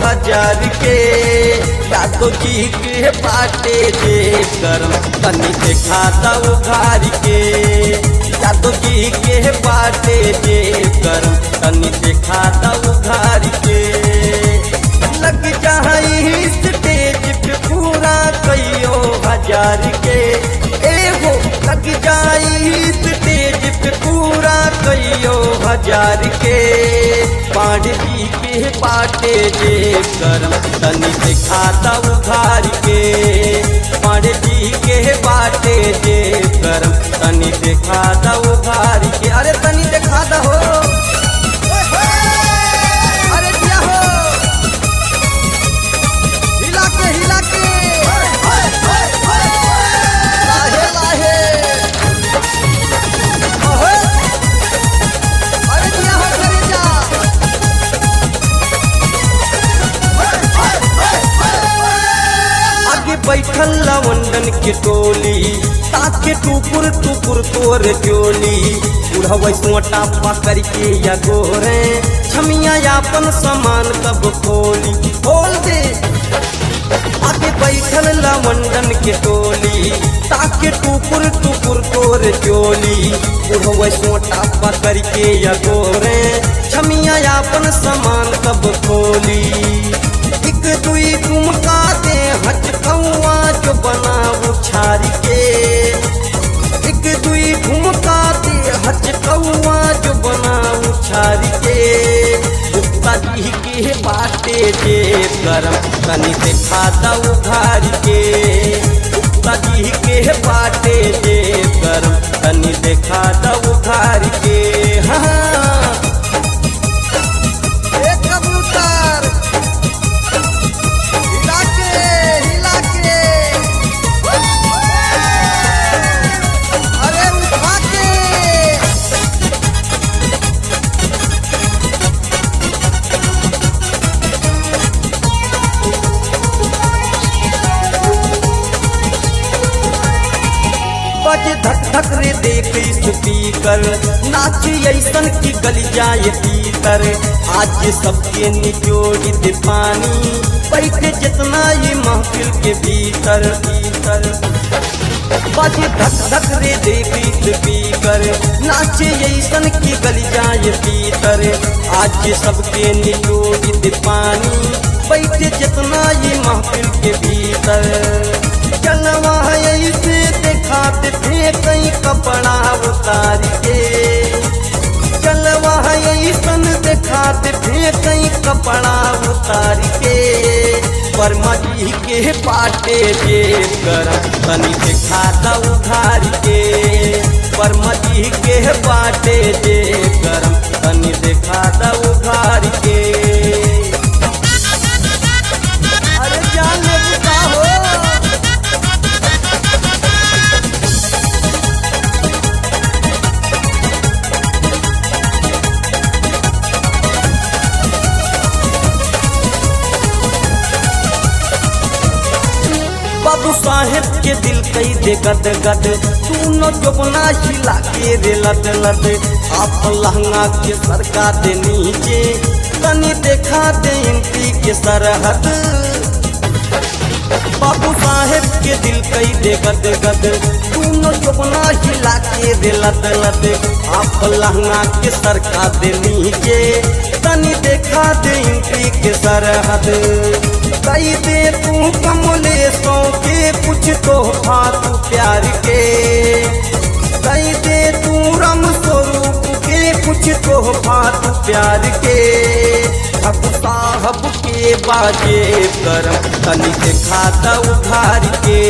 हजार के यादव जी के बाटे जे करम तनी देखा दो घर के यादव जी के बाटे जे करम तनी देखा दो घर के लग जाई स्टेज पे पूरा कईयो हजार के एगो लग जाई स्टेज पे पूरा कईयो हजार के पांडवी के बाटे जे करम तनी दिखा दो घर के पांडवी के बाटे जे करम तनी दिखा दो घर के अरे तनी दिखा दो अरे क्या हो हिला के हिला के लाहे लाहे ओहे अरे क्या हो करे जा आगे बैठल लवंडन के टोली ताके टुकुर टुकुर तोर चोली बुढ़वा सोटा पकड़ के या गोरे छमिया यापन सामान तब खोली खोल दे आगे बैठल लवंडन के टोली ताके टुकुर टुकुर तोर चोली बुढ़वा सोटा पकड़ के या गोरे छमिया यापन सामान तब खोली एक दुई ठुमका दे हटकौआ जो बनाऊ छारी के एक दुई ठुमका दे हटकौआ जो बनाऊ छारी के गुप्ता जी के बाटे जे करम तनी देखा दऊ घर के गुप्ता जी के बाटे जे करम तनी देखा दऊ घर के हाँ एक कबूतर हिला के हिला के अरे उठा के बज धक धक रे देख स्पीकर नाच ऐसन की गली जाए पीतर आज सबके निचोड़ दे पानी बैठ जितना ये महफिल के भीतर भीतर बज धक धक रे देख स्पीकर नाच ऐसन की गली जाए पीतर आज सबके निचोड़ दे पानी बैठ जितना ये महफिल के भीतर चलवा ऐसे दिखाते थे कई कपड़ा उतार के चलवा ऐसन दिखाते थे कई कपड़ा उतार के वर्मा जी के पाटे जे करम तनी दिखा दऊ घर के वर्मा जी के पाटे जे करम तनी दिखा दऊ घर के अरे जान ले बुता हो बाबू साहेब के दिल कई दे गद गद तू न जोबना हिला के रे लद लद आप लहंगा के सरका दे नीचे तनी देखा दे इंटी के सरहद बाबू साहेब के दिल कई दे गद गद तू न जोबना हिला के रे लद लद आप लहंगा के सरका दे नीचे तनी देखा दे इंटी के सरहद कई दे तू कमलेशों के कुछ तो तू प्यार के कई दे तू रम स्वरूप के कुछ तो तू प्यार के अब साहब के बाजे करम तनी देखा दऊ घर के